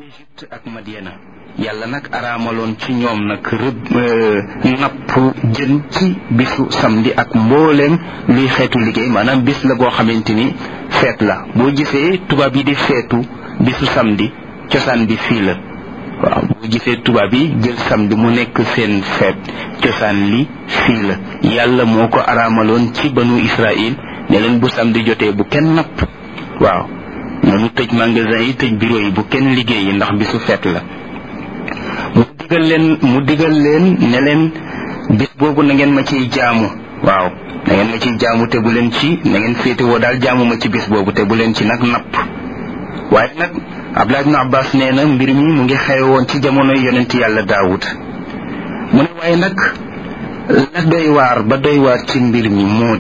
Égypte ak Madiana yàlla nag araamaloon ci ñoom nag rëbb napp jën ci bisu samedi ak mbooleem luy xeetu liggéey maanaam bis la boo xamante ni feet la boo gisee tubaab yi di feetu bisu samedi cosaan bi fii la waaw boo gisee tubaab yi jël samedi mu nekk seen feet cosaan li fii la yàlla moo ko araamaloon ci banu Israël ne leen bu samedi jotee bu kenn napp waaw noonu tëj magasin yi tëj bureau yi bu kenn liggéeyi ndax bisu feet la mu digal leen mu digal leen ne leen bis boobu na ngeen ma ciy jaamu waaw na ngeen ma ciy jaamu te bu leen ci na ngeen féetewoo daal jaamu ma ci bis boobu te bu leen ci nag napp waaye nag Abdullah ibn Abbas nee na mbir mi mu ngi xew woon ci jamonoy yonent yàlla Daawud mu ne waaye nag la doy waar ba doy waar ci mbir mi moo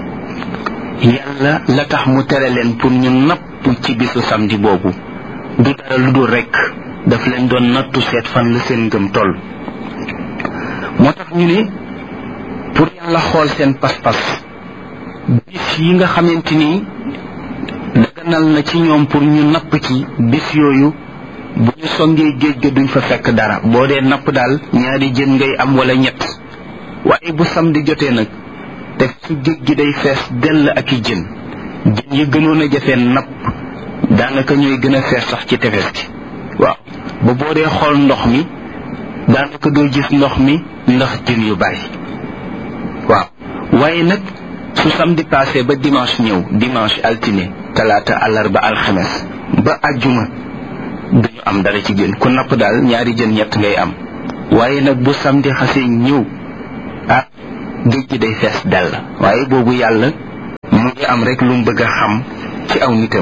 di yàlla la tax mu tere leen pour ñu napp ci bisu samedi boobu du dara lu dul rekk daf leen doon nattu seet fan la seen ngëm toll moo tax ñu ne pour yàlla xool seen pas-pas bis yi nga xamante ni daganal na ci ñoom pour ñu napp ci bis yooyu bu ñu songee géej ga duñ fa fekk dara boo dee napp daal ñaari jën ngay am wala ñett waaye bu samedi jotee nag te su géej gi day fees dell ak i jën jën yi gënoon a jafee napp daanaka ñooy gën a fees sax ci tefes gi waaw ba boo dee xool ndox mi daanaka doo gis ndox mi ndax jën yu bari waaw waaye nag su samedi passé ba dimanche ñëw dimanche altine talaata àllarba alxames ba àjjuma duñu am dara ci jën ku napp daal ñaari jën ñett ngay am waaye nag bu samedi xasee ñëw ah géej gi day fees dell waaye boobu yàlla mu ngi am rek lu mu bëgg a xam ci aw nitam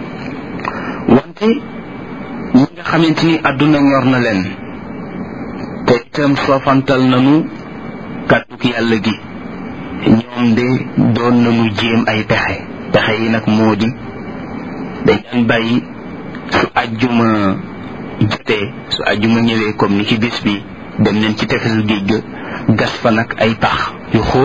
wante ñi nga xamante ni àdduna ñor na leen te itam soofantal nañu kàdduk yàlla gi ñoom de doon nañu jéem ay pexe pexe yi nag moo di dañ daan bàyyi su àjjuma jotee su àjjuma ñëwee comme ni ci bis bi dem leen ci tefesu géej ga gas fa nag ay pax yu xóot